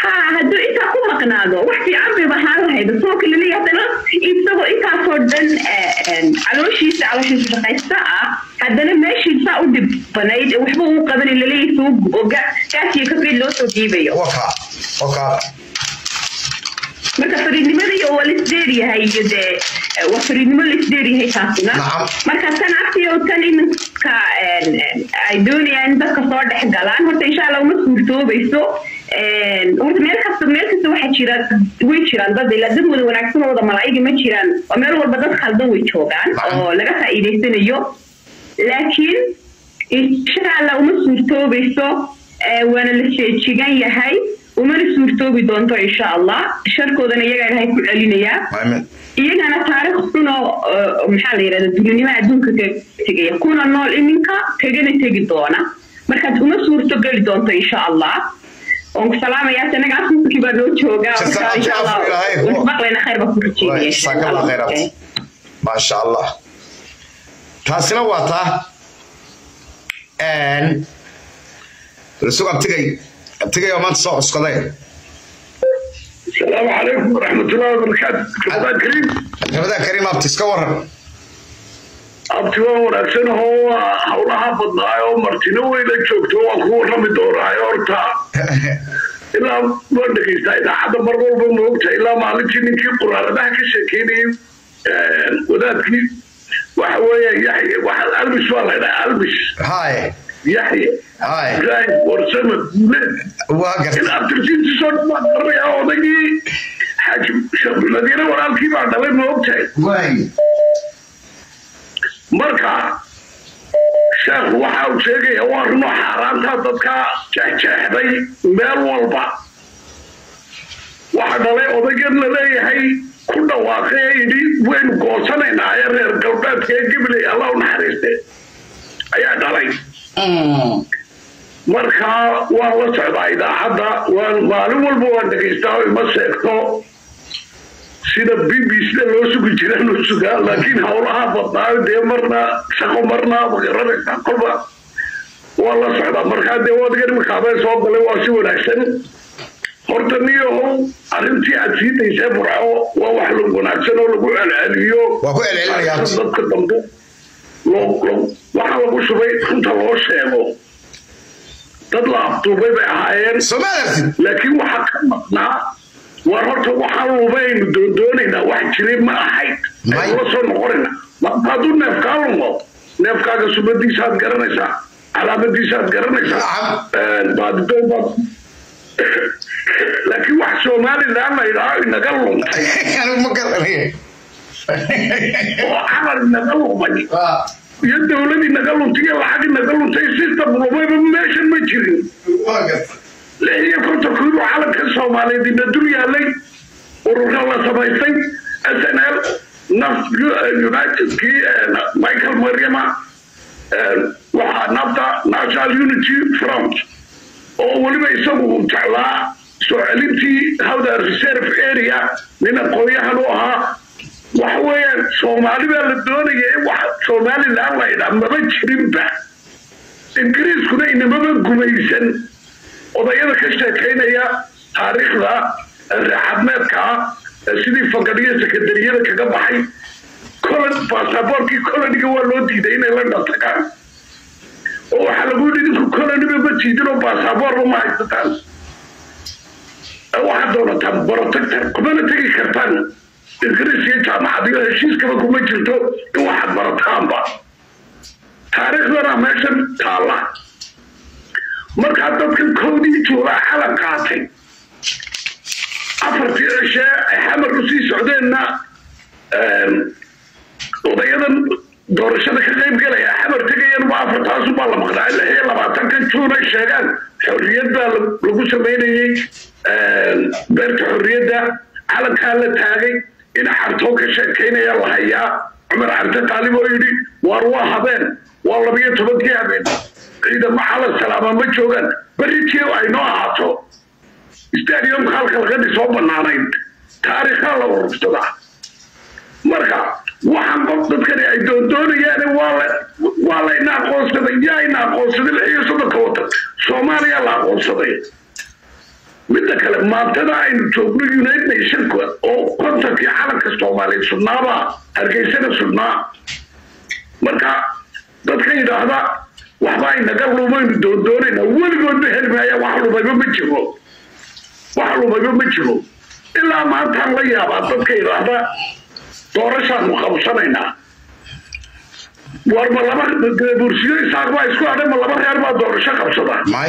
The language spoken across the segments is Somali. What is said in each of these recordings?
ha hadduu intaa ku maqnaado wax fiican bay ahaan lahayd soonka laleeyahay haddana isagoo intaasoo dhan calooshiisa calooshiisa shaqaysta ah haddana meeshii saa u dhibanayd waxba uu qabanay laleeyahay soo oga gaasiyo kafeed loo soo dhiibayo waka waka marka fariidnimada iyo waa lisdeeryahay iyo dee waa fariidnimo lisdeeryahay taasina Nacam. marka tan agtiyo tan iminka ay doonayaan in dadka soo dhex galaan horta insha allah uma suurtoobayso horta meel kasta meel kasta waxaa jira way jiraan dad ilaa dad wada wanaagsan oo wada malaa'iga ma jiraan oo meel walba dad khaldan way joogaan Nacam. oo laga faa'iidaysanayo laakiin insha allah uma suurtoobayso eh, waana la sheejigan yahay umana suurtoobi doonto insha allah sharkoodana iyagaa ilahay ku celinayaa maamin iyagana taariikh xun oo oo maxaa la yidhahda dulinimada adduunka ka tegaya kuna nool iminka tegana tegi doona markaad uma suurto geli doonto insha allah oon ku salaamayaa sanaga asuuskii baa noo joogaa Jazaa marka insha allah Allah ilaahay. wasbaqlayna khayr baa ku rajeynaya insha jazaaka allah Allah. khayraat maasha allah taasina waa taa sug abtigay abtigay oo maanta soo cuskaday السلام عليكم ورحمة الله وبركاته رمضان كريم ramadaan kariim abti iska waran abti waan wanaagsan oo howlaha badnaayo martino weyla joogto waan ku warrami doonaayo horta ilaa waan dhegaystaa idaacadda mar walba moogta ilaa maalintii ninkii quraaradaha ka sheekeynayay wadaadkii waxa weeye yaxye waxa albis baa la ydhaha albis haye yaxye haye ibrahim warsame guuleed waa in garta abtirsiintiisoo dhan baan garanayaa odaygii xaaji sheekh madiine walaalkii baa dhalay moogtahay waay marka sheekhu waxa uu sheegaya waa runo xaaraantaa dadka jeexjeexday meel walba waxa dhalay odaygan la leeyahay ku dhawaaqay ee yidhi waynu goosanaynaa ee reer galbeedka ee gibley alla u naxariiste ayaa dhalay marka waan la socdaa idaacadda waan maalin walba waan dhegaystaa oo ima sheegto sida b b sida loo sugi jiraan u sugaa laakiin howlaha badnaayo dee marna shaqo marna magaranaysaa kolba waa la socdaa markaa dee wadigan imikaabee soo galay waa si wanaagsan horta niyahow arrintii aad sii daysee burco waa wax lagu wanaagsan oo lagu celceliyo Waa ku celcelinayaa. dadka dambe loo- loo- waxa lagu shubay runta loo sheego dad la afduubay bay ahaayeen soo ma adartid laakiin waxaa ka maqnaa war horta waxaan lubaynu doondoonaynaa wax jiray ma ahayd May. aynu la soo noqonayna marka hadduu neefkaa lumo neefkaaga subadiisaad garanaysaa calaamadiisaad garanaysaa Nacam. baadidoon baad laakiin wax somalilan la yidhaaho inaga luntay anigu ma garanayo oo camal inaga lumay Waa. iyo dowlad inaga luntay iyo lacag inaga luntay system lumayba meeshan ma jirin waa garta lix iyo kontonku inuu calanka soomaaliyeed ina dul yaalay ururka la samaystay s n l naf unitedkii michael mariama waxaa nafta national unity front oo weliba isagu uu jeclaa soo celintii howda reserve area nin aqoonyahan u ahaa waxa weeyaan soomaali baa la doonaya in wax somalilan la ydhaa maba jirinba ingiriiskuna inamaba gumaysan odayada ka sheekaynaya taariikhda reexadmeedka ah ee sidii fagadhiyo sekandariyada kaga baxay colon basaboorkii coloniga waa loo diiday inay la dhantagaan oo waxaa lagu yidhi idinku coloniba ma tiidin oo basaboorba ma haysataan Ee waxaad doonataan protector kumana tegi kartaan ingiriis iyo jaamacadiyo heshiiskaba kuma jirto in waxaad barataanba taariikhdana meeshan taalla markaa dadkan kowdii juulaa calan qaatay afartii cishee ay xamar usii socdeenna odayadan doorashada ka qayb gelaya xamar tegayanba afartaasubaa la maqnaa lix iyo labaatankan juun ay sheegaan xorriyad baa lagu samaynayey beerta xorriyadda calankaa la taagay in cartoo ka sheekaynaya la hayaa cumar carte qaalib oo yidhi waar waa habeen waa labiyo tobankii habeen ciidamo cala salaama ma joogaan berritii ay noo ahaato stadiumka halka laga dhisoo banaanayd taariikhaa la urursadaa marka waxaan qof dadkani ay doondoonayaan waa layna aqoonsaday yaa ina aqoonsaday lix iyo soddonka watan soomaaliya la aqoonsaday midda kale maantada aynu joogno united nationka oo kontankii calanka soomaaliya sudnaaba hargeysana sudnaa marka dadka yidhaahda waxba inaga lumaynu doondoonayna weligoodba heli maaya wax lumayba ma jiro wax lumayba ma jiro ilaa maantaan la yaabaa dadka yidhaahda doorashaanu qabsanaynaa war ma laba bursiyo isaaq baa isku hadhay ma laba reer baa doorasho qabsada may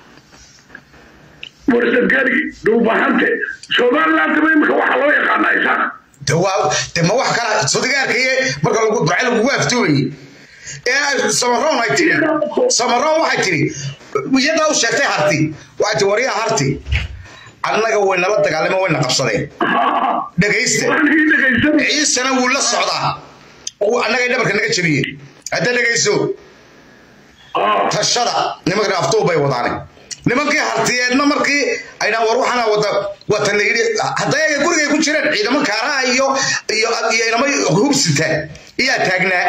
warsadgari dhuubahante somalilandaba imika waxaa loo yaqaanaa isaaq de waa de ma wax kala sodigaarkaye marka lagu duce lagugu aftuubayey ee samaroon ay tiri samaroon waxay tiri iyadaa u sheegtay harti waxay tiri waryaa harti annaga way nala dagaalamo wayna qabsadeen dhegaysta waxaan ii dhegaysanay ciisana wuu la socdaa oo annagay dhabarka naga jabiyeen hadda dhegayso tashada nimankan aftuu bay wadaane nimankii hartiyeedna markii aydhaan war waxaana wada wata la yidhi hadday ayaga gurigay ku jireen ciidamo kaaraha iyo iyo iyo inamo hubsita iyaa taagnaa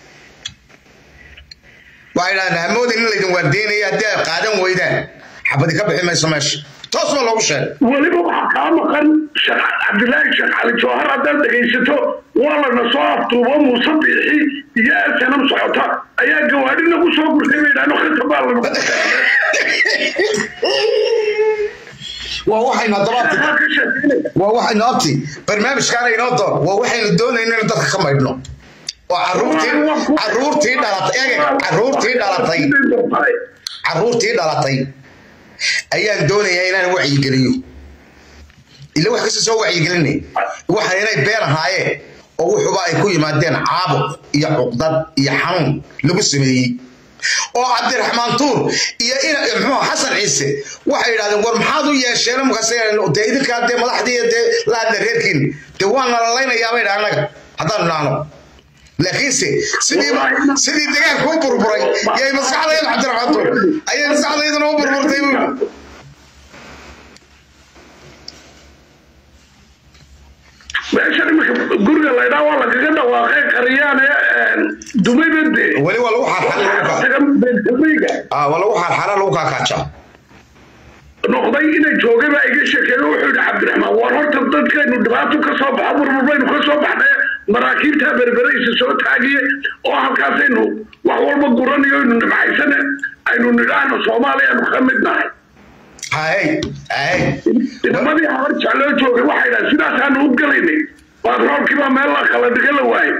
waxay dhahdeen hamoodin in laydin waardeynaya haddii ay qaadan weydaan xabadi ka bixi mayso meesha toos baa loogu sheegay weliba waxaa kaa maqan sheekh cabdilaahi sheekh cali jawhar haddaad dhegaysato waa lana soo aftuubo muuse biixi iyo asanam socota ayaa gawaadhi nagu soo gurtay bay idhaahno khata baa lana waa waxaynu haddaba ka sheekeynaya waa waxaynu abti barnaamijkaana inoo door waa waxaynu doonayno inaynu dadka ka maydhno oo caruurtii caruurtii dhalatay eeg caruurtii dhalatay caruurtii dhalatay ayaan doonayaa inaan wacyigeliyo ila wax kasta soo wacyigelinay waxaan inay been ahaayeen oo wuxuba ay ku yimaadeen caabuq iyo cuqdad iyo xanuun lagu sameeyey oo cabdiraxmaan tuur iyo muxuu xasan ciise waxay yidhahdeen war maxaad u yeesheen markaas dee idinkaa dee madaxdii dee la hadla reerkiin dee waan nalaleynayaa bay dhaha annaga haddaanu dhahno laakiinse sidii sidii dagaalku u burburay yay maskaxdayda cabdiraxmaan tuur ayay maskaxdaydana u burburtay buu meeshan imika guriga laydhaa waa lagaga dhawaaqay qaryaane dumayba dee weli waa lagu xaarxara waa lagu xaarxara lagu kaakaajaa noqday inay joogay baa iga sheekeeye wuxuu yidhi cabdiraxmaan war horta dadkaynu dhibaato ka soo baxo burburbaynu ka soo baxnay maraakiibtaa berberaysa soo taagiye oo halkaasaynu wax walba guranayo aynu nimcaysane aynu nidhaahno soomaaliyaanu ka mid nahay hay hay inamadii habar jecloo joogay waxay dhaha sidaasaanu u gelaynay baatroolkiibaa meel la kala dhiga la waayay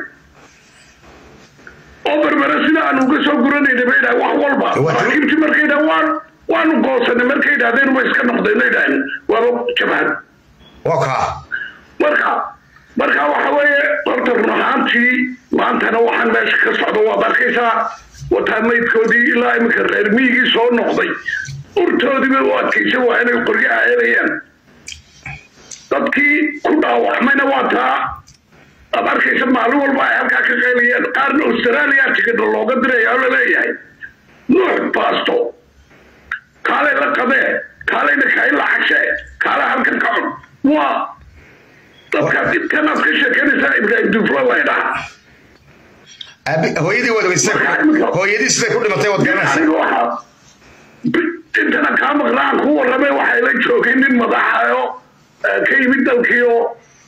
oo berbere sida aanu uga soo guranaynay bay dhaha wax walba maraakiibtii markay dhaha waan waanu goosanay markay idhahdeen ma iska noqdeen idhaaheen waaba jabhad waa kaa marka marka waxa weeye horta run ahaantii maantana waxaan meesha ka socdo waad arkaysaa wataa maydkoodii ilaa iminka reer miyigii soo noqday urtoodiiba u adkaysan waa inay qoryaha helayaan dadkii ku dhaawacmayna waa taa aad arkaysa maalin walba ay halkaa ka qaylayaan qaarna australia tigidha looga diraya oo laleeyahay nuux baasto kaalay la qadee kaalayna kain la cagshe kaala halkan ka cun waa dadka dhibkan aad ka sheekanaysaa ibraahim duflo laydhaha hooyadii waad weysay hooyadii siday ku dhimatay waad garanaysa aniga waxaa intana kaa maqnaan ku warramay waxay la joogay nin madaxayo ka yimid dalkii oo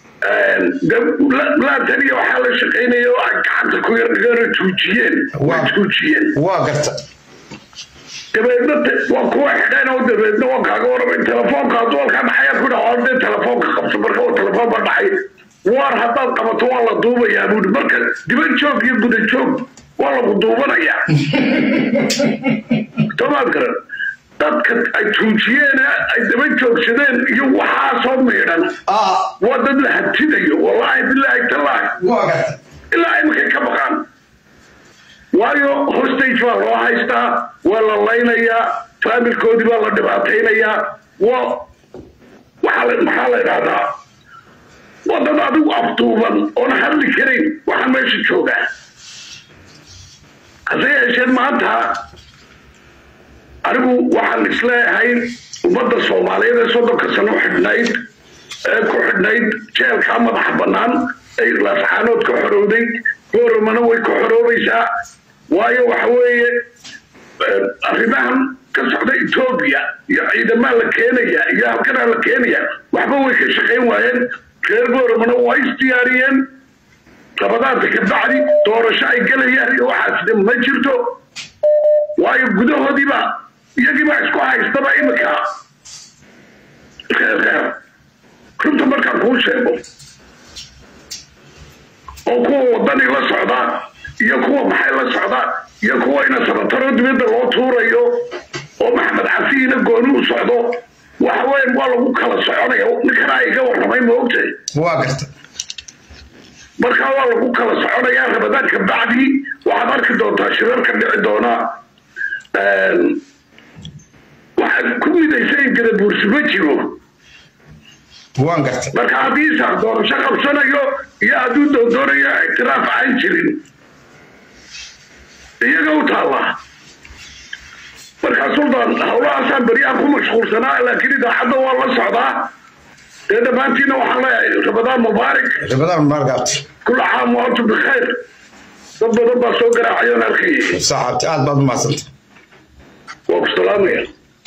laatan iyo waxaa la shaqaynaya oo ay gacanta ku yar dhigana tuujiyeen way tuujiyeen waa garta dabeedna waa kuwa xidheen oo dabeedna waa kaaga warramay telefoonka hadduu halkaa dhaxayaa ku dhaco dee telefoonka qabto marka oo telefoon ba dhacay waar haddaad qabato waa la duubayaa buuri marka diban joog iyo guda joog waa lagu duubanayaa tomaad garan dadka ay tuujiyeen ay daba joogsadeen iyo waxaasoo miidhan waa dad la hatidayo wallaahi bilaahi tallaahi waa garta ilaa imakay ka baqaan waayo hostage baa loo haystaa waa la laynayaa faamilkoodii baa la dhibaataynayaa waa waxaa la maxaa la idhahdaa waa dad adigu afduuban oona hadli karayn waxaa meesha joogaa hase yeesheen maanta anigu waxaan isleeyahay ummadda soomaaliyeed ee soddonka sano xidhnayd ee ku xidhnayd jeelkaa madaxa bannaan ay laascaanood ka xorowday booramana way ka xoroobaysaa waayo waxa weeye arrimahan ka socda etoobiya iyo ciidamaa la keenaya iyo halkanaa la keenaya waxba way ka shaqayn waayeen reer booromana waa isdiyaariyeen labadaanta ka bacdi doorasho ay gelayaan iyo waxaasna ma jirto waayo gudahoodiiba iyagiiba isku haystaba imika reer reer runta markaan kuu sheego oo kuwa wadani la socda iyo kuwa maxay la socda iyo kuwa ina sabataro dibadda loo tuurayo oo maxamed casiina gooni u socdo waxa weyan waa lagu kala soconaya ninkanaa iga warramay ma ogtahay waa garta markaa waa lagu kala soconayaa rabadaanka bacdi waxaad arki doontaa shirarka dhici doona waxaad ku midaysa in gadabuursi ma jiro waan garta marka haddii isaaq doorasho qabsanayo iyo hadduu doondoonayo ictiraaf aan jirin iyaga u taalla markaa suldan howlahaasaan beryahan ku mashquulsanaa laakiin idaacadda waa la socdaa dee dhammaantiina waxaan leeyahay rabadaan mubaarak rabadaan maargaabti kula caam wa antum bikhayr dad badan baa soo garaacayoon arkayay saxaabti aad baad umahadsanta waa ku salaamaya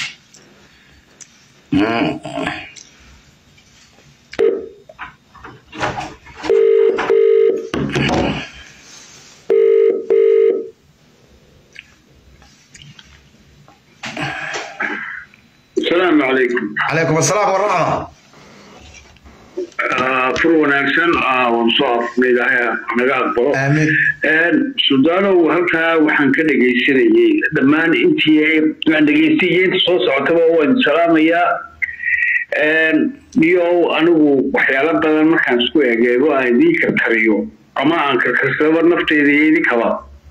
asalaamu calaykum calaykum asalaam waraxma fur wanaagsan waan soo afnay ilaahay naga aqbalo aamin sudaanow halkaa waxaan ka dhegaysanayay dhammaan intii aan dhegaystay iyo inta soo socotaba waan salaamayaa iyo anigu waxyaalo badan markaan isku egeego aan idiin karkariyo ama aan karkarsaba nafteyda iyo idinkaba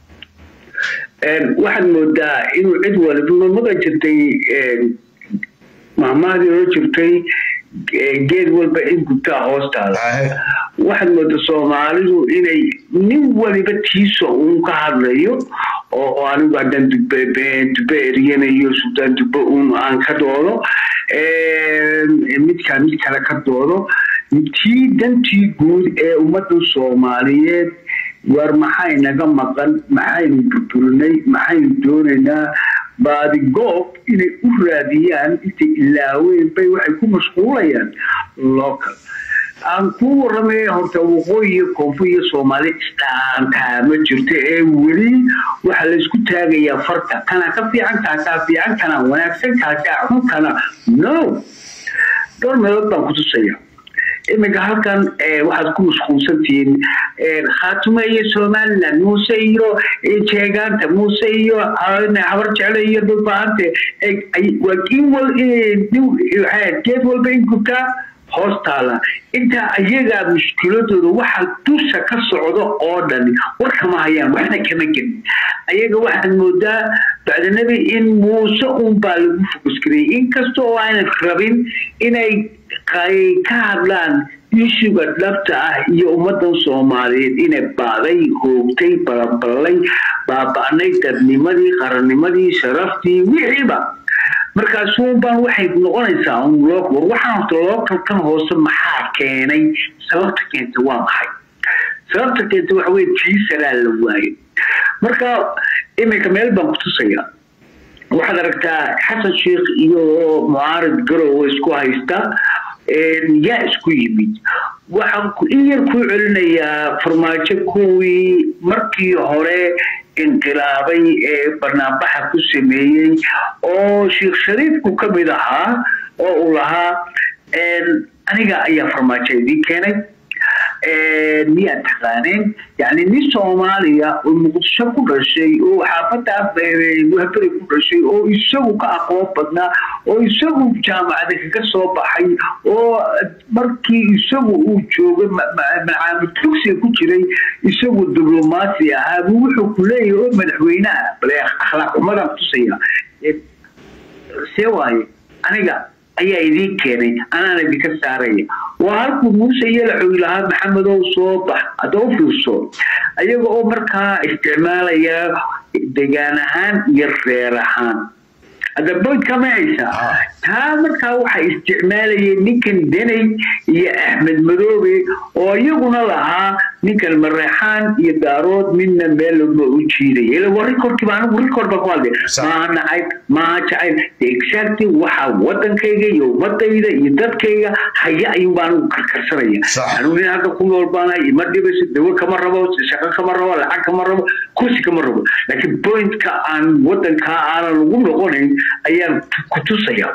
waxaad moodaa inuu cid waliba mada jirtay mahmaadii oo jirtay geed walba in gubtaa hoostaada waxaad moodaa soomaalidu inay nin waliba tiiso uun ka hadlayo oo anigu haddaan dube eryanayo suldaan dube uun aan ka doodo midkaa mid kale ka doodo tii dantii guud ee ummadda soomaaliyeed war maxay naga maqan maxaynu burburinay maxaynu doonaynaa baadigoob inay u raadiyaan intay ilaaween bay waxay ku mashquulayaan local aan kuu warramay horta waqooyi iyo koonfur iyo soomaali isdhaantaa ma jirto ee weli waxaa laysku taagayaa farta kana ka fiican kaa kaa fiican kana wanaagsan kaa kaa xun kana no dhowr meelood baan ku tusaya iminka halkan waxaad ku mashquulsantihiin khaatume iyo somaliland muuse iyo jeegaanta muuse iyo habar jecle iyo dhulbaante geed walba in gubtaa hoos taala intaa ayagaa mushkiladooda waxa dusha ka socda oo dhan warkama hayaan waxna kama gelin ayaga waxaad moodaa bacdanabi in muuse unbaa lagu fokusgarayay inkasta oo aanan rabin inay ka hadlaan ishuga dhabta ah iyo ummadan soomaaliyeed inay baaday hoogtay balaballay baaba'nay dadnimadii qarannimadii sharaftii wixiiba markaasuunbaan waxay noqonaysaa war waxaan horta lookalkan hoose maxaa keenay sababta keenta waa maxay sababta keenta waxa weye tiisaraa la waayo marka iminka meel baan ku tusaya waxaad aragtaa xasan sheikh iyo mucaarid garowe isku haysta yaa isku yimid waxaan in yar kuu celinayaa farmaajo kuwii markii hore inqilaabay ee banaanbaxa ku sameeyey oo sheekh shariifku ka mid ahaa oo uu lahaa aniga ayaa farmaajo idiin keenay miyaad taqaaneen yani nin soomaaliya oo muqdisho ku dhashay oo xaafada wahberi ku dhashay oo isagu ka aqoon badnaa oo isagu jaamacada kaga soo baxay oo markii isagu uu joogay macaamid tugsiga ku jiray isagu diblomaasi ahaa buu wuxuu ku leeyahay oo madaxweyneha bale akhlaaq xumadan tusaya see waaye aniga ayaa idiin keenay anaan idinka saaraya waa halkuu muuse yalaxoy lahaa maxamedow soo bax hadda u fiirso ayaga oo markaa isticmaalaya degaan ahaan iyo reer ahaan hadda boydka ma haysaa Ah. taa markaa waxaa isticmaalayay ninkan deney iyo axmed madoobe oo iyaguna lahaa ninkan mareexaan iyo daarood midna meel laguma u jiidaya ila waa rikorkiiba anigu rikord baa ku hadlay Sax. maaha nacayb maaha jacayl exactly waxaa wadankayga iyo ummadayda iyo dadkayga haya ayuun baa anigu karkarsanaya Sax. anigu nin halka ku nool baana ima dhibayso dawo kama rabo shaqo kama rabo lacag kama rabo kursi kama rabo laakiin pointka aan wadankaa aanan lagu noqonayn ayaan ku tusaya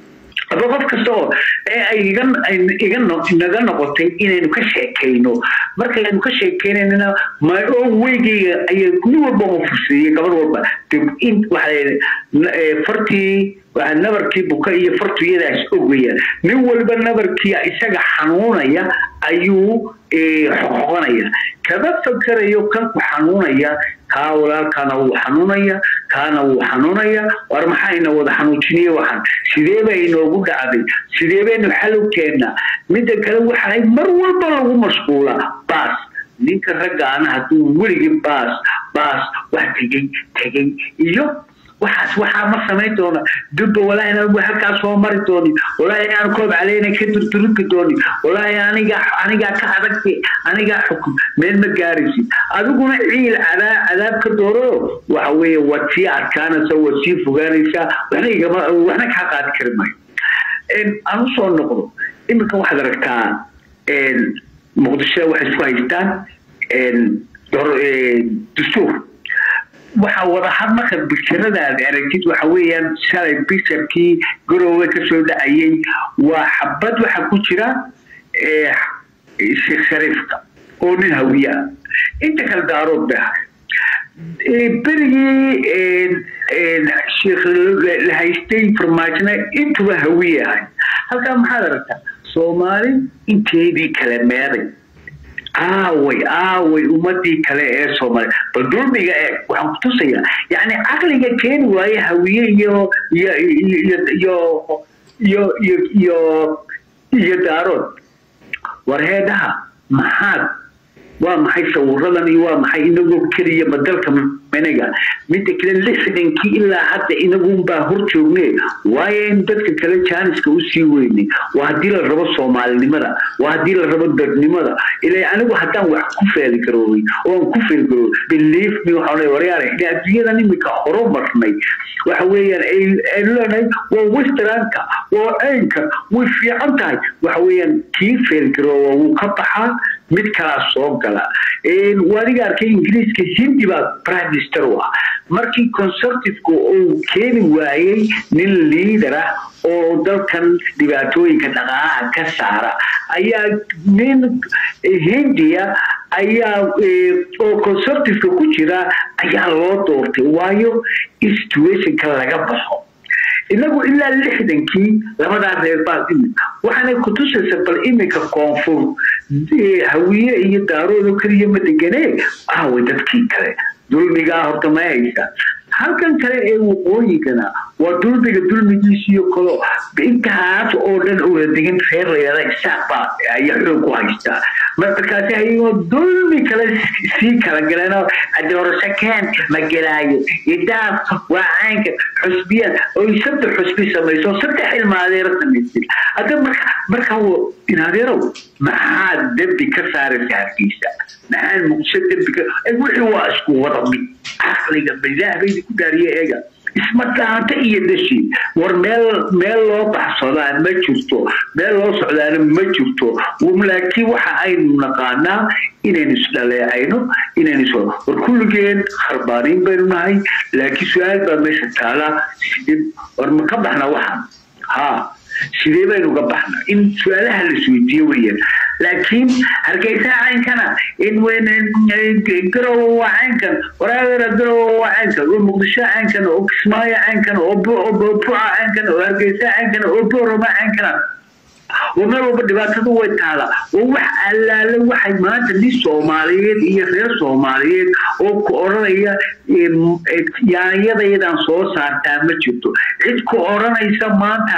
aba qof kasta oo ee ay iga ay iga no- naga noqotay inaynu ka sheekayno markaynu ka sheekaynayna my own weygayga ayay nin walba u fursiiyey gabar walba dib in waxa la yidhi, n- ee, fartii waxa nabarkii buka iyo fartu iyadaas ogayaan nin walba nabarkii isaga xanuunaya ayuu ee, xoqoqonaya kama fakerayo kan ku xanuunaya kaa walaalkaana wuu xanuunaya kaana wuu xanuunaya war maxayna wada xanuujiniye waxaan sidee bay inoogu dhacday sidee baynu xal u keennaa midda kale waxay mar walba lagu mashquulaa baas ninka ragga ana hadduu weligii baas baas wax tegey tegey iyo waxaas waxaa ma samayn doona dubba walaahi inaan halkaas soo mari dooni walaahi inaan koob caleyna ka durduruki dooni walaahi aniga anigaa ka adagti anigaa xukum meel ma gaaraysid adiguna ciil cadaa cadaab ka dooro waxa weeye waad sii adkaanaysa waad sii fogaanaysaa waxna igama waxna kaa qaadi kari maayo Een, aan usoo noqdo iminka waxaad aragtaa een, muqdisho waxay isku haystaan een, dor- een, dastuur waxaa wadahad marka bikiradaad aragtid waxa weeyaan shalay bisharkii garoowe kasoo dhacayay waa xabad waxa ku jira ee, sheekh shariifka oo nin hawiye ah inta kale daarood bay ahay Ee, berigii een, een, sheekh la- la haystay farmaajina intuba hawiye ahay halkaa maxaad aragtaa soomaali inteedii kale meeday aaway aaway ummadii kale ee soomaali bal dulmiga ee waxaan ku tusayaa yacni caqliga keeni waaye hawiye iyo iyo iyo iyo iyo iyo iyo iyo daarood war heedhaha maxaad waa maxay sawiradan iyo waa maxay inagoo keliya badalka managa midda kale lixdankii ilaa hadda inagunbaa hor joogne waayo in dadka kale jaaniska usii weyne waa haddii la rabo soomaalinimada waa haddii la rabo dadnimada ila anigu haddaan wax ku feeli garoobay oo aan ku feeli garoobay believe me waxaan leeyahay waryaare in adduunyadan imika horumarnay waxa weeyaan ay- aynu leenahay waa westernka waa aynka way fiican tahay waxa weeyaan kii feeli garooba wuu ka baxaa mid kalaa soo gala waadiga arkay ingiriiska hindi baa prime minister u ah markii conservativeka uu keeni waayey nin leader ah oo dalkan dhibaatooyinka dhaqaalaha ka saara ayaa nin hindiya ayaa oo conservativeka ku jira ayaa loo doortay waayo situationka laga baxo inagu ilaa lixdankii labadaa reer baa imid waxaanay kutusaysa bal iminka koonfur hawiye iyo daaroodo keliya ma deganee aaway dadkii kale dulmigaa horta ma haysa halkan kale ee waqooyigana waa dulmiga dulmigiisiyo kalo intaas oo dhan uuna degin reer layada isaaq baa ayaa xoog ku haystaa markaasi ayagoo dulmi kale sii kala galeen doorashakeen ma gelaayo idaaf waa caynka xusbiya oo saddex xusbi samayso saddex ilmaadeero samaysay hadda marka marka inaadeerow maxaad dembi ka saaraysa hargeysa maxaad muqdisho dembi ka wixii waa isku wada mid caqliga bilaahbaydi ku daariye eega isma dhaanta iyo dashi war meel meel loo baxsadaa ma jirto meel loo socdaana ma jirto laakiin waxa aynu naqaanaa inaynu isdhaleecayno inaynu is war kulligeen kharbaaniin baynu nahay laakiin su-aal baa meesha taala sidee war ma ka baxna waxaan ha sidee baynu ga baxna in su-aalaha la isweydiiyo weeyaan laakiin hargeysa caynkana in garowa waa caynkan waraagara garowa waa caynkan oo muqdisho caynkan oo kismaayo caynkan oo buca caynkan oo hargeysa caynkan oo boorama caynkana oo meel walba dhibaatadu way taala oo wax allaale waxay maanta nin soomaaliyeed iyo reer soomaaliyeed oo ku odhanaya yaanyadayadaan soo saartaa ma jirto cid ku odhanaysa maanta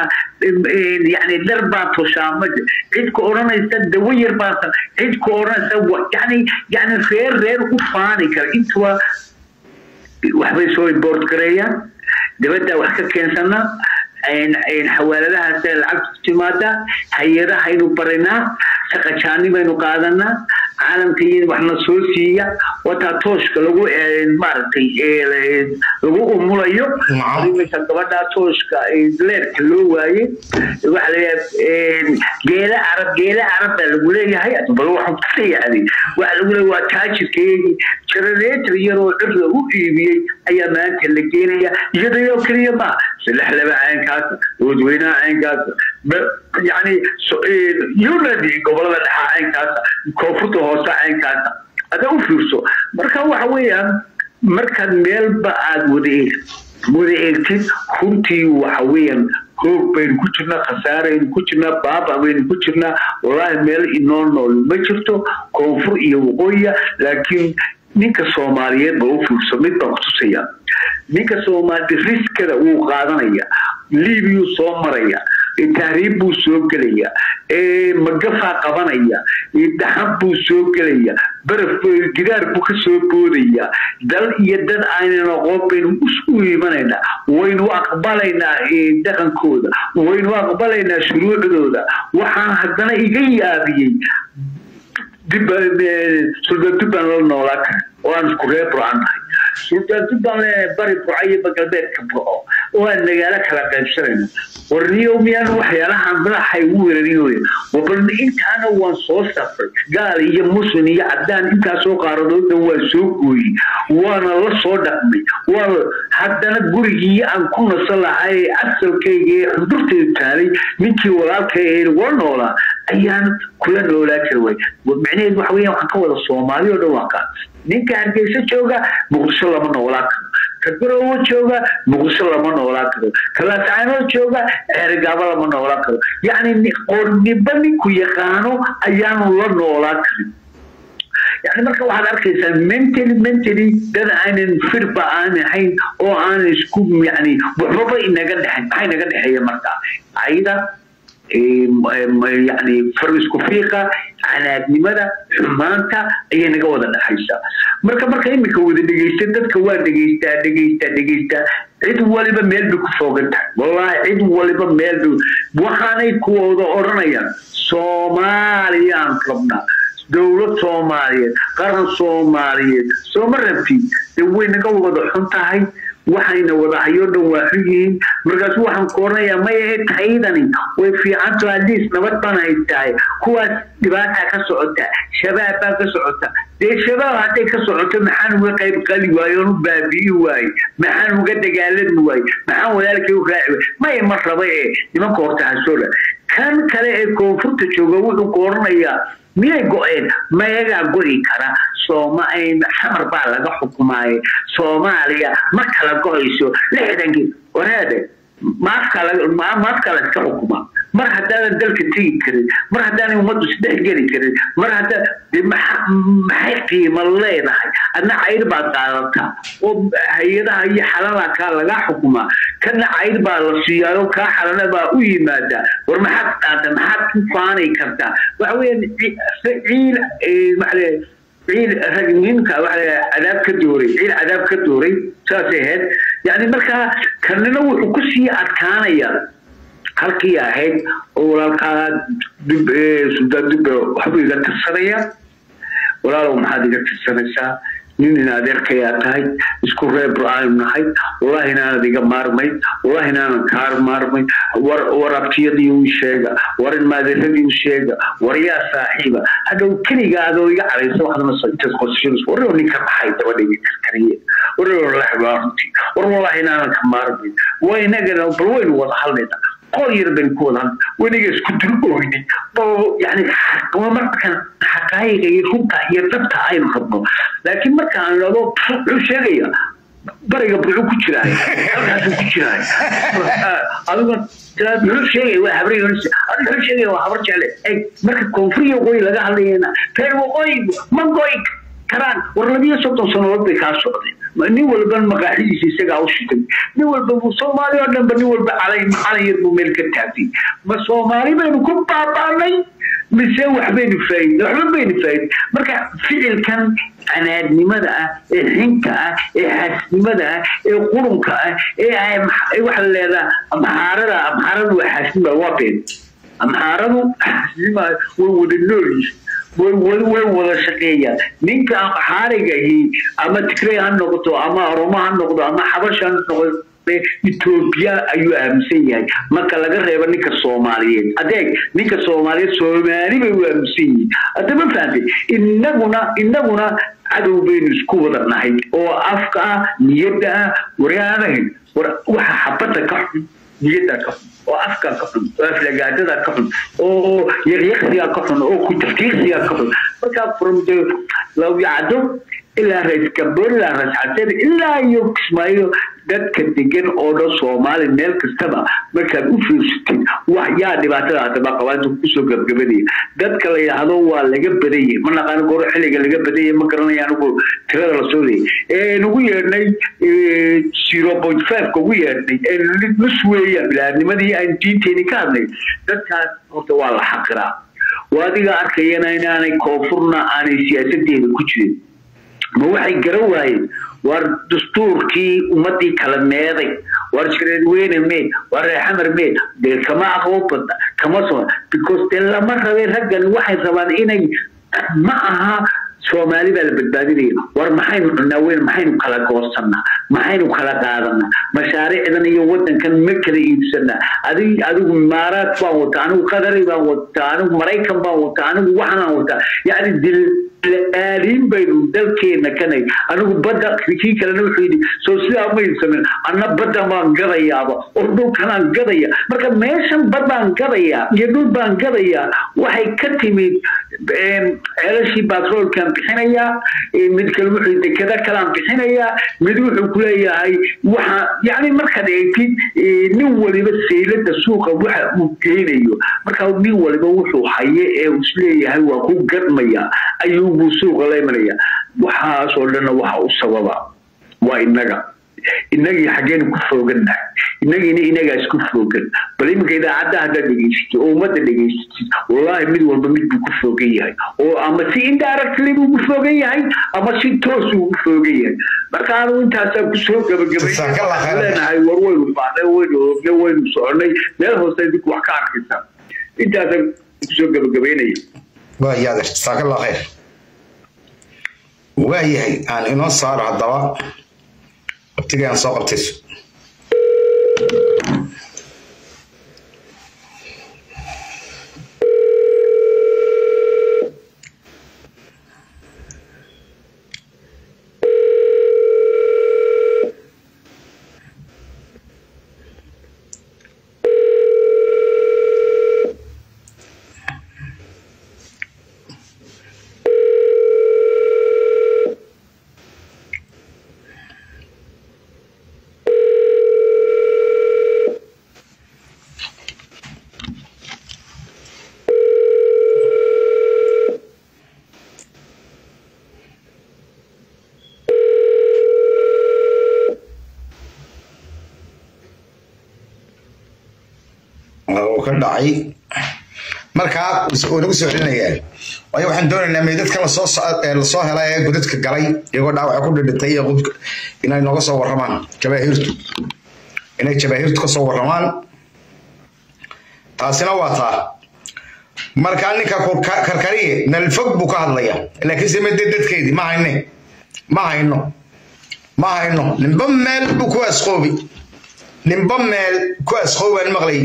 yani dhar baa toshaa ma cid ku odhanaysa dawo yar baa cid ku odhanaysa yani yani reer reer u faani kara intuba waxbay soo import gareeyaan dibadda wax ka keensana xawaaladahaas lacagtu ku timaada hay-adahaynu barinaa shaqajaanibaynu qaadanaa caalamka iyo waxna soo siiya wataa tooshka lagu maaragtay lagu umulayo imika gabadha tooshka leerka loo waaye waxa leeyahay geela carab geela carab baa lagu leeyahay bal waxaan ku leeyahay waxa lagu leeyahay waa taajirkeegii generator iyadoo cir lagu iibiyey ayaa maanta la geenaya iyadoo keliya ma saddex laba caynkaas dadweynaha caynkaas yani unity gobolada dhexa caynkaas koonfurta hoose caynkaas ada u fiirso marka waxa weeyaan markaad meelba aad wada eegtid wada eegtid runtii waxa weeyaan hoog baynu ku jirnaa khasaaraynu ku jirnaa baaba baynu ku jirnaa wallaahi meel inoo nool ma jirto koonfur iyo waqooyiya laakiin ninka soomaaliyeed ba u fiirso mid baan kutusaya ninka soomaali riskada wuu qaadanaya liibiyuu soo maraya tahriib buu soo gelaya magafaa qabanaya dhaxan buu soo gelaya baraf gidaar buu ka soo boodaya dal iyo dad aynan aqoon baynu isu imanayna waynu aqbalaynaa dhaqankooda waynu aqbalaynaa shuruucdooda waxaan haddana iga yaabiyey suldan dubbaan la noolaa kara oo aan isku reer burcan nahay suldan dubbaan leenahay bari burca iyo galbeedka burco oo aan magaalo kala qaybsanayno warniyo miyaan waxyaalahan madaxay ugu weerariyooya wabal intaana waan soo safray gaal iyo muslim iyo cadaan intaasoo qaaradoodna waan soo gooyey waana la soo dhaqmay waa haddana gurigii aan ku nasan lahay asalkayga ee xundurtaydu taalay ninkii walaalkay ee wala noolaa ayaan kula noolaa kara way micnaheedu waxa weeyaan waxaan ka wada soomaali oo dhan waa kaa ninka hargeysa jooga muqdisho lama noolaa karo ka garowo jooga muqdisho lama noolaa karo ka laascaanood jooga ceerigaabo lama noolaa karo yacni qorniba ninku yaqaano ayaanu la noolaa karin yani marka waxaad arkaysaa mentally mentally dad aanan firba aan ahayn oo aanan isku yani waxbaba inaga dhexayn maxaa inaga dhexeeya marka ayda yani far isku fiiqa canaadnimada xumaanta ayay naga wada dhexaysaa marka marka iminka wada dhegeysta dadka waa dhegeystaa dhegeystaa dhegeystaa cid waliba meel bay ku foogan tahay wallaahi cid waliba meel bay waxaanay kuwooda odhanayaan soomaaliyaan rabnaa dowlad soomaaliyeed qaran soomaaliyeed sooma rabtid de way naga wada xun tahay waxayna wadahayo dhan waa xun yihiin markaas waxaan ku oranayaa may ahayd taydani way fiicanto hadiis nabad baan haystahay kuwaas dhibaataa ka socota shabaab baa ka socota dee shabaab hadday ka socoto maxaan uga qayb qali waaye oon u baabi'i waaye maxaan uga dagaalami waaye maxaan walaalkay u raaci waaye may ma raba ee nimanka horta hasoola kan kale ee koonfurta jooga wuxuu ku oranayaa miyay go-een mayagaa go-i kara sooma xamar baa laga xukumaaye soomaaliya ma kala go-ayso lixdankii waraade maafka layska xukumaa mar haddaanan dalka tegi karin mar haddaanan ummaddu isdhex geli karin mar haddaa maxay qiimo leedahay adna cayr baad qaadataa oo hay-adaha iyo xalala kaa lagaa xukumaa kana cayr baa la siiyaayo kaa xalana baa u yimaadaa war maxaad qaada maxaad ku faanay kartaa waxa weeyaan ciil maxaa ciil rag ninka waxa cadaab ka dooray ciil cadaab ka dooray saasay ahayd yani markaa kanina wuxuu ku sii adkaanaya halkii ahayd oo walaalkaa dib suldaan dubbe waxbuu iga tirsanaya walaalow maxaad iga tirsanaysaa nin in adeerkayaa tahay isku reeb aanu nahay wallahi inaanad iga maarmay wallahi inaanan kaar maarmay war war abtiyadii u sheega war in maadeeradii u sheega war yaa saaxiiba hadhow keliga adoo iga caraysa waxdana intaad qosashadas warro ninka maxay daba dhigi karkariye warro laxbaa runtii war wallahi inaanan ka maarmay waa inagana bal waynu wada hadlayna qol yar baynu ku wada hadlay waniga isku dul ooynay yani markan xaqaayiga iyo runta iyo dhabta aynu rabno laakiin marka aan idhahdo wuxuu sheegaya bariga buxuu ku jiraay halkaasuu ku jiraay adiga muxuu sheegaya waa habar muxuu sheegaya waa habar jecle eg marka koonfuriya waqooyi laga hadlayana reer waqooyi ma goy karaan war labiyo soddon sannadood bay kaa socdeen nin walba maqaaxidiisa isagaa u shitay nin walba soomaali oo dhanba nin walba calay calan yar buu meel ka taagtay ma soomaali baynu ku baabaanay mise waxbaynu faa'idin waxba baynu faa'idin marka ficilkan canaadnimada ah ee xinka ah ee xaasnimada ah ee qurunka ah ee waxa la leedaa amxaarada amxaaradu waa xaasnima waa been amxaaradu xaasnima way wada noolyihin way wada shaqeeyaan ninka xaarigahi ama tigrey ha noqdo ama oromo ha noqdo ama xabash ha noqdo etoobiya ayuu aaminsan yahay marka laga reebo ninka soomaaliyeed adeeg ninka soomaaliyeed soomaali bay u aaminsan yihiin hadda ma fahamtay inaguna inaguna cadow baynu isku wada nahay oo afka ah niyadda ah waryaanahin war waxa xabadda ka xun niyadda ka xun oo afka ka xun oo aflagaadada ka xun oo yaqyaqsiga ka xun oo kutafkiiqsiga ka xun marka from the lawyacdo ilaa rais gabor ilaa rais xasen ilaa iyo kismaayo dadka degan oo dhan soomaali meel kastaba markaad u fiirsatid wax yaa dhibaatada hadaba qabaanta kusoo gabgabadaya dadka la yidhaahdo waa laga badanyay ma naqaano goor xilliga laga badanyay ma garanaya anigu tirada la soo leeyay ee nagu yeedhnay zero point five ka ugu yeedhnay ee nus weeya bilaadnimadii aan diinteeni ka hadlay dadkaas horta waa la xaqiraa waa adiga arkayana inaanay koonfurna aanay siyaasadeeda ku jirin ma waxay garan waayeen war dastuurkii ummadii kala meeday war shareerweyne meed war reexamar meed dee kama aqoon badna kama soo because dee lama rabeen raggani waxay rabaan inay ma aha soomaali baa la badbaadinaya war maxaynu cunaa weyn maxaynu kala goosanaa maxaynu kala qaadanaa mashaariicdan iyo wadankan ma kala iibsanaa adig adigu imaaraad baan wataa anigu qadari baan wataa anigu maraykan baan wataa anigu waxanaan wataa yacni dil aaliin baynu dalkeena kanay anigu badda kii kalena wuxuu yidhi soo sidaa ma iibsamin anna badda baan gadayaaba oo dhulkanaan gadaya marka meeshan bad baan gadayaa iyo dhul baan gadayaa waxay ka timid ceelashii batroolkan bixinayaa mid kale wuxuu dekada kalaan bixinayaa mid wuxuu kuleeyahay waxa yani markaad eegtid nin waliba saylada suuqa waxa uu geynayo marka nin waliba wuxuu haye ee isleeyahay waa ku gadmaya ayuubuu suuqa la imanaya waxaasoo dhanna waxa u sababa waa inaga inagii xaggeenu ku foogannahay inagiina inagaa isku foogan bal iminka idaacadda haddaad dhegaysatid oo ummadda dhegaysatid wallaahi mid walba mid buu ku foogan yahay oo ama si indirectly buu ku foogan yahay ama si toos buu ku foogan yahay marka anu intaasaa kusoo gabagabayleenahay war waynu baacnay waynu oognay waynu soconay meel hoose idinku wax ka arkaysaa intaasaan kusoo gabagabaynaya waayaad jasaakalla khayr waayahay aan inoo saaro haddaba waqtigii aan soo qabtayso ka dhacay markaa uu nagu soo celinayaan waayo waxaan doonaynaa meydadka lasoo lasoo helay ee godadka galay iyagoo dhaawaca ku dhidhintay iyo qubka inay nooga soo warramaan jabaahiirtu inay jabaahiirtu ka soo warramaan taasina waa taa markaa ninka karkariye nalfog buu ka hadlaya laakiin se mede dadkeedii ma hayne ma hayno ma hayno ninba meel buu ku asqoobi ninba meel ku asqoobaan maqlay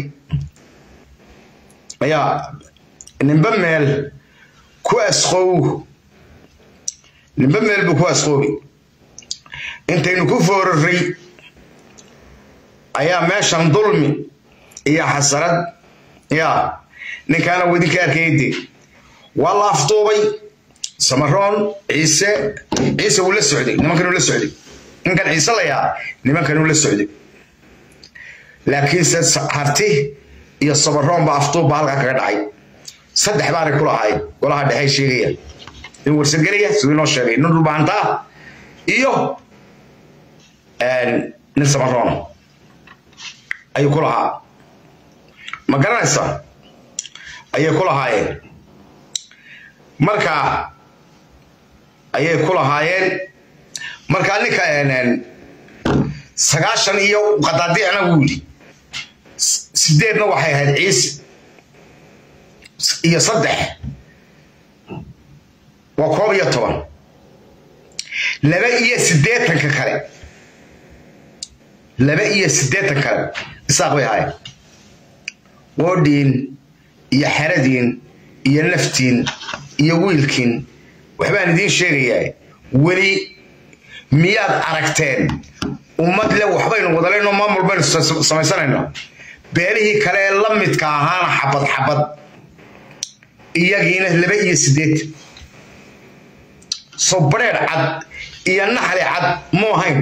ayaa ninba meel ku asqow ninba meel buu ku asqoobi intaynu ku foorarray ayaa meeshan dulmi iyo xasarad yaa ninkaana wadinka arkayde waa la afduubay samaroon ciise ciise wuu la socday nimankanuu la socday ninkan ciise layaa nimankanuu la socday laakiinse harti iyo samaroon baa afduub baa halkaa kaga dhacay saddex baanay ku lahaay golaha dhexey sheegaya in warsagelaya siduu inoo sheegay nin dhulbaantaa iyo nin samaroon ayuu ku lahaa ma garanaysaa ayay ku lahaayeen marka ayay ku lahaayeen marka ninka sagaashan iyo qadaadiicna wuu yidhi sideedna waxay ahayd ciise iyo saddex waa koob iyo toban laba iyo siddeetanka kale laba iyo siddeetan kale isaaq bay ahaayeen woodhiin iyo xeradiin iyo naftiin iyo wiilkiin waxbaan idiin sheegayaa weli miyaad aragteen ummad le waxbaynu wadalayno maamul baynu samaysanayno beelihii kale ee la midka ahaana xabad xabad iyagiina laba iyo siddeed soo bareer cad iyo naxli cad mu ahayn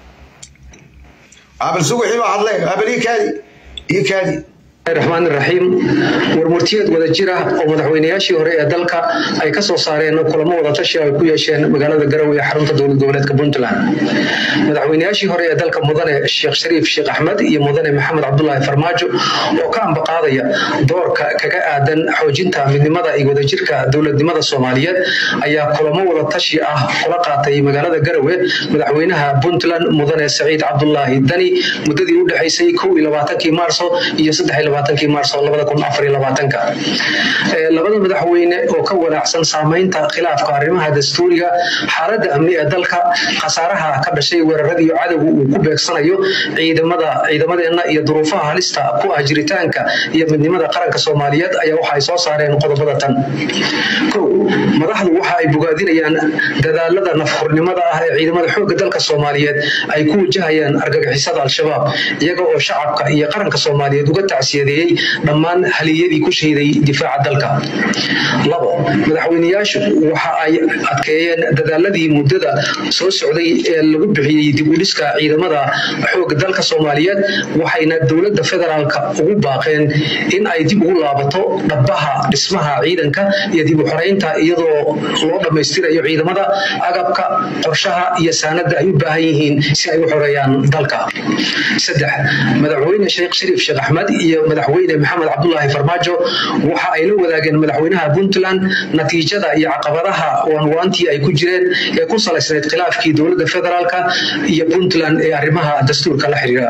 abal suguxii baa hadlay abal ii kaadi ii kaadi الرحمن الرحيم warmurtiyeed wada jira oo madaxweynayaashii hore ee dalka ay ka soo saareen kulamo wada tashi ay ku yeesheen magaalada garowe ee xarunta dowlad goboleedka puntland madaxweynayaashii hore ee dalka mudane sheekh shariif sheekh axmed iyo mudane maxamed cabdulaahi farmaajo oo ka ambaqaadaya doorka kaga aadan xoojinta midnimada iyo wadajirka dowladnimada soomaaliyeed ayaa kulamo wada tashi ah kula qaatay magaalada garowe madaxweynaha puntland mudane saciid cabdulaahi dani muddadii u dhexaysay kow iyo labaatankii maarso iyo saddex labaatankii maarso labada kun afar iyo labaatanka labada madaxweyne oo ka walaacsan saamaynta khilaafka arrimaha dastuuriga xaaladda amni ee dalka khasaaraha ka dhashay weeraradii cadowga uu ku beegsanayo ciidamada ciidamadeenna iyo duruufaha halista ku ah jiritaanka iyo midnimada qaranka soomaaliyeed ayaa waxa ay soo saareen qodobada tan kow madaxdu waxa ay bogaadinayaan dadaalada nafhurnimada ah ee ciidamada xoogga dalka soomaaliyeed ay ku wajahayaan argagixisada al-shabaab iyaga oo shacabka iyo qaranka soomaaliyeed uga tacsiyadeeyey dhammaan haliyadii ku shahiday difaaca dalka labo madaxweyneyaashu waxa ay adkeeyeen dadaaladii muddada soo socday ee lagu bixiyey dib u dhiska ciidamada xoogga dalka soomaaliyeed waxayna dowladda federaalka ugu baaqeen in ay dib ugu laabato dhabaha dhismaha ciidanka iyo dib u xoreynta iyadoo loo dhammaystirayo ciidamada agabka qorshaha iyo saanada ay u baahan yihiin si ay u xoreeyaan dalka saddex madaxweyne sheekh shariif sheekh axmed iyo madaxweyne maxamed cabdulaahi farmaajo waxa ay la wadaageen madaxweynaha puntland natiijada iyo caqabadaha waanwaantii ay ku jireen ee ku salaysnayd khilaafkii dowladda federaalka iyo puntland ee arrimaha dastuurka la xiriira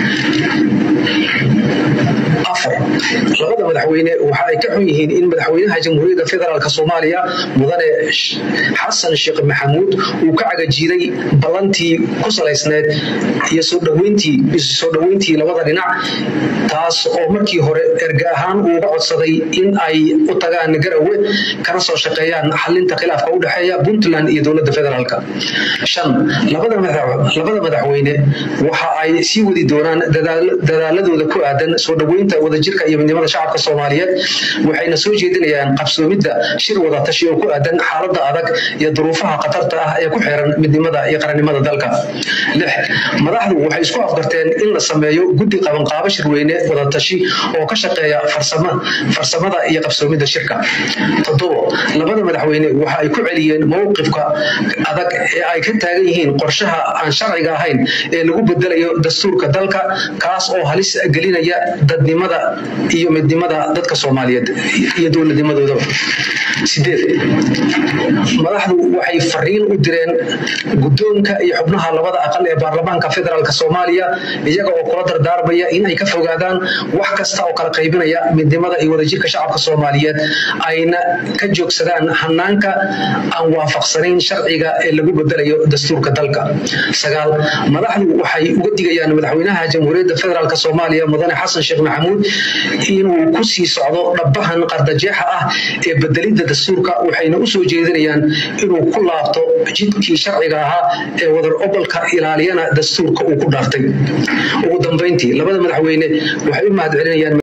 afar labada madaxweyne waxa ay ka xun yihiin in madaxweynaha jamhuuriyadda federaalk soomaaliya mudane xasan sheekh maxamuud uu ka cagajiiday ballantii ku salaysneed iyo soo dhaweyntii soo dhaweyntii labada dhinac taas oo markii hore erga ahaan uuga codsaday in ay u tagaan garowe kana soo shaqeeyaan xalinta khilaafka u dhexeeya puntland iyo dowladda federaalk shan labada madaxweyne waxa ay sii wadi doonaan dadaaladooda ku aadan soo dhaweynta wadajirka iyo midnimada shacabka soomaaliyeed waxayna soo jeedinayaan qabsoomidda shir wada tashi oo ku aadan xaaladda adag iyo duruufaha khatarta ah ee ku xiran midnimada iyo qarannimada dalka lix madaxdu waxay isku afgarteen in la sameeyo guddi qabanqaabo shirweyne wada tashi oo ka shaqeeya farsamada iyo qabsoomidda shirka toddobo labada madaxweyne waxa ay ku celiyeen mowqifka adag ee ay ka taagan yihiin qorshaha aan sharciga ahayn ee lagu bedelayo dastuurka dalka kaas oo halis gelinaya dadnimada iyo midnimada dadka soomaaliyeed iyo dowladnimadoodaba sideed madaxdu waxay fariin u direen guddoonka iyo xubnaha labada aqal ee baarlamaanka federaalk soomaaliya iyaga oo kula dardaarmaya in ay ka fogaadaan wax kasta oo kala qaybinaya midnimada iyo wadajirka shacabka soomaaliyeed ayna ka joogsadaan hanaanka aan waafaqsanayn sharciga ee lagu bedelayo dastuurka dalka sagaal madaxdu waxay uga digayaan madaxweynaha jamhuuriyadda federaalk soomaaliya mudane xasan sheekh maxamuud inuu ku sii socdo dhabahan qardajeexa ah ee bedelidda dastuurka waxayna u soo jeedinayaan inuu ku laabto jidkii sharciga ahaa ee wadar obolka ilaaliyana dastuurka uu ku dhaartay ugu dambayntii labada madaxweyne waxay u mahad celinayaan